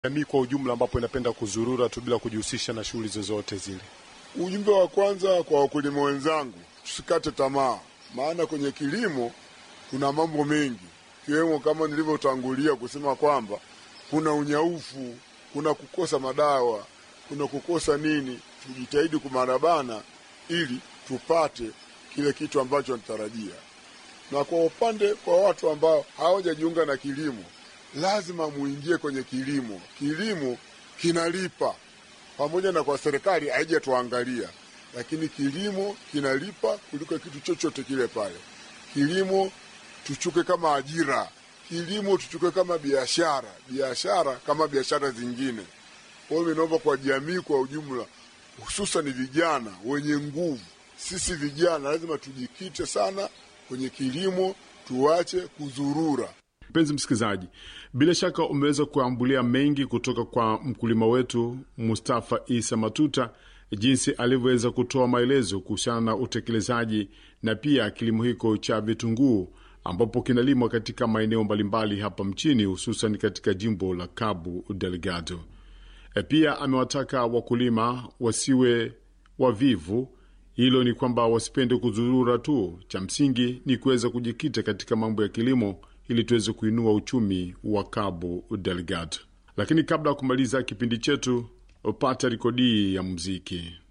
jamii kwa ujumla, ambapo inapenda kuzurura tu bila kujihusisha na shughuli zozote zile? Ujumbe wa kwanza kwa wakulima wenzangu, tusikate tamaa, maana kwenye kilimo kuna mambo mengi, ikiwemo kama nilivyotangulia kusema kwamba kuna unyaufu, kuna kukosa madawa, kuna kukosa nini. Tujitahidi kumarabana ili tupate kile kitu ambacho natarajia. Na kwa upande kwa watu ambao hawajajiunga na kilimo, lazima muingie kwenye kilimo. Kilimo kinalipa, pamoja na kwa serikali haijatuangalia, lakini kilimo kinalipa kuliko kitu chochote kile pale. Kilimo tuchuke kama ajira, kilimo tuchuke kama biashara, biashara kama biashara zingine. Kwa hiyo naomba kwa jamii kwa ujumla, hususan vijana wenye nguvu, sisi vijana lazima tujikite sana kwenye kilimo, tuache kuzurura. Mpenzi msikilizaji, bila shaka umeweza kuambulia mengi kutoka kwa mkulima wetu Mustafa Isa Matuta, jinsi alivyoweza kutoa maelezo kuhusiana na utekelezaji na pia kilimo hiko cha vitunguu ambapo kinalimwa katika maeneo mbalimbali hapa mchini, hususan katika jimbo la Cabo Delgado. E, pia amewataka wakulima wasiwe wavivu. Hilo ni kwamba wasipende kuzurura tu, cha msingi ni kuweza kujikita katika mambo ya kilimo ili tuweze kuinua uchumi wa Cabo Delgado. Lakini kabla ya kumaliza kipindi chetu, pata rekodi ya muziki.